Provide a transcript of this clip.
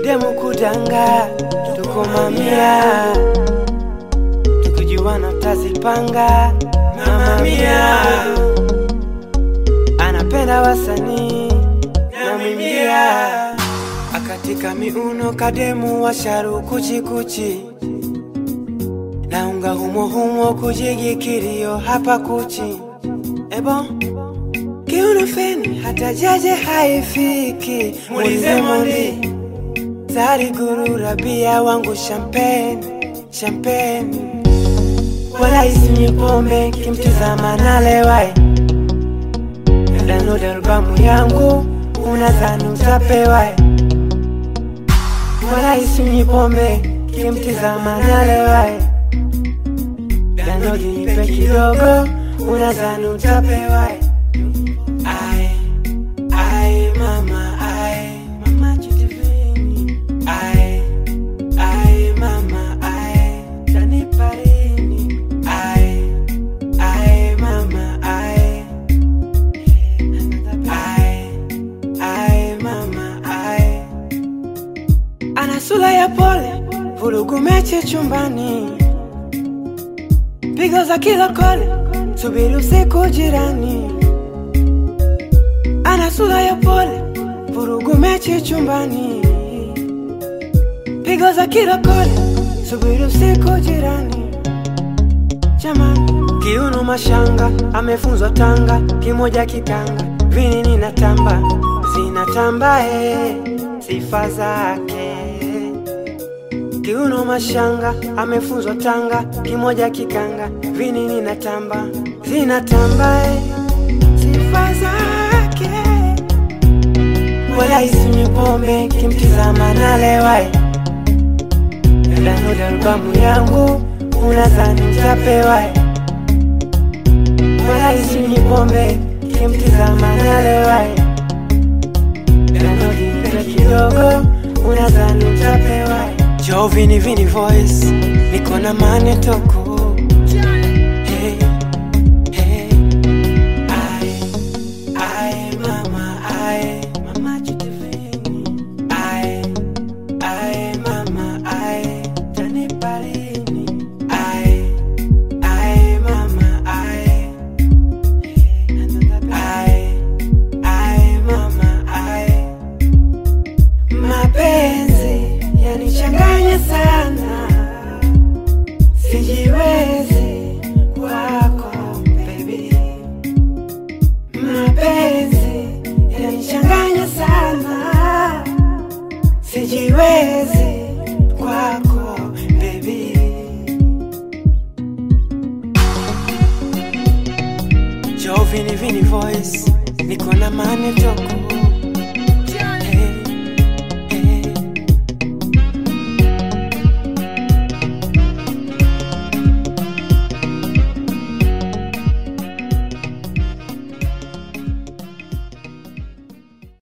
demu kudanga, tuko mamia, tukijuana tazipanga. Mama mia anapenda wasanii na mimia, akatika miuno kademu washaru kuchikuchi naunga humo humo kujigi kilio hapa kuchi ebo kiuno feni hata jaje haifiki mulize mondi Sari guru rabia wangu champagne champagne wala isinywi pombe kimtizama nalewai download albamu yangu unadhani utapewai wala isinywi pombe kimtizama nalewai download nipe kidogo unadhani utapewai Ai, ai, mama, ai, mama chitivini. Ai, ai, mama, ai, tanipa lini? Ai, ai, mama, ai. Ai, ai, mama, ai. Ana sura ya pole, vurugu mechi chumbani, pigo za kila kole, subiri usiku jirani ana sura ya pole, vurugu mechi chumbani, pigo za kila kole, subiri usiku jirani. Jamani, kiuno mashanga, amefunzwa Tanga, kimoja kikanga, vinini na tamba, zinatamba eh, sifa zake. Kiuno mashanga, amefunzwa Tanga, kimoja kikanga, vinini na tamba, zinatamba eh, sifa zake wala isinywi pombe kimtizama nalewai download albamu yangu unadhani mtapewai wala isinywi pombe kimtizama nalewai download nipe kidogo unadhani mtapewai jo vini vini voice niko na mane toko hey, hey. Ai, ai, mama, ai, mama chitivini. Ai, ai, mama, ai, tanipa lini? Ai, ai, mama, ai. Ai, ai, mama, ai. Mapenzi yanichanganya sana, sijiwezi kwako baby mapenzi yanichanganya sana, sijiwezi kwako baby. Jo vini vini voice, niko na mane toko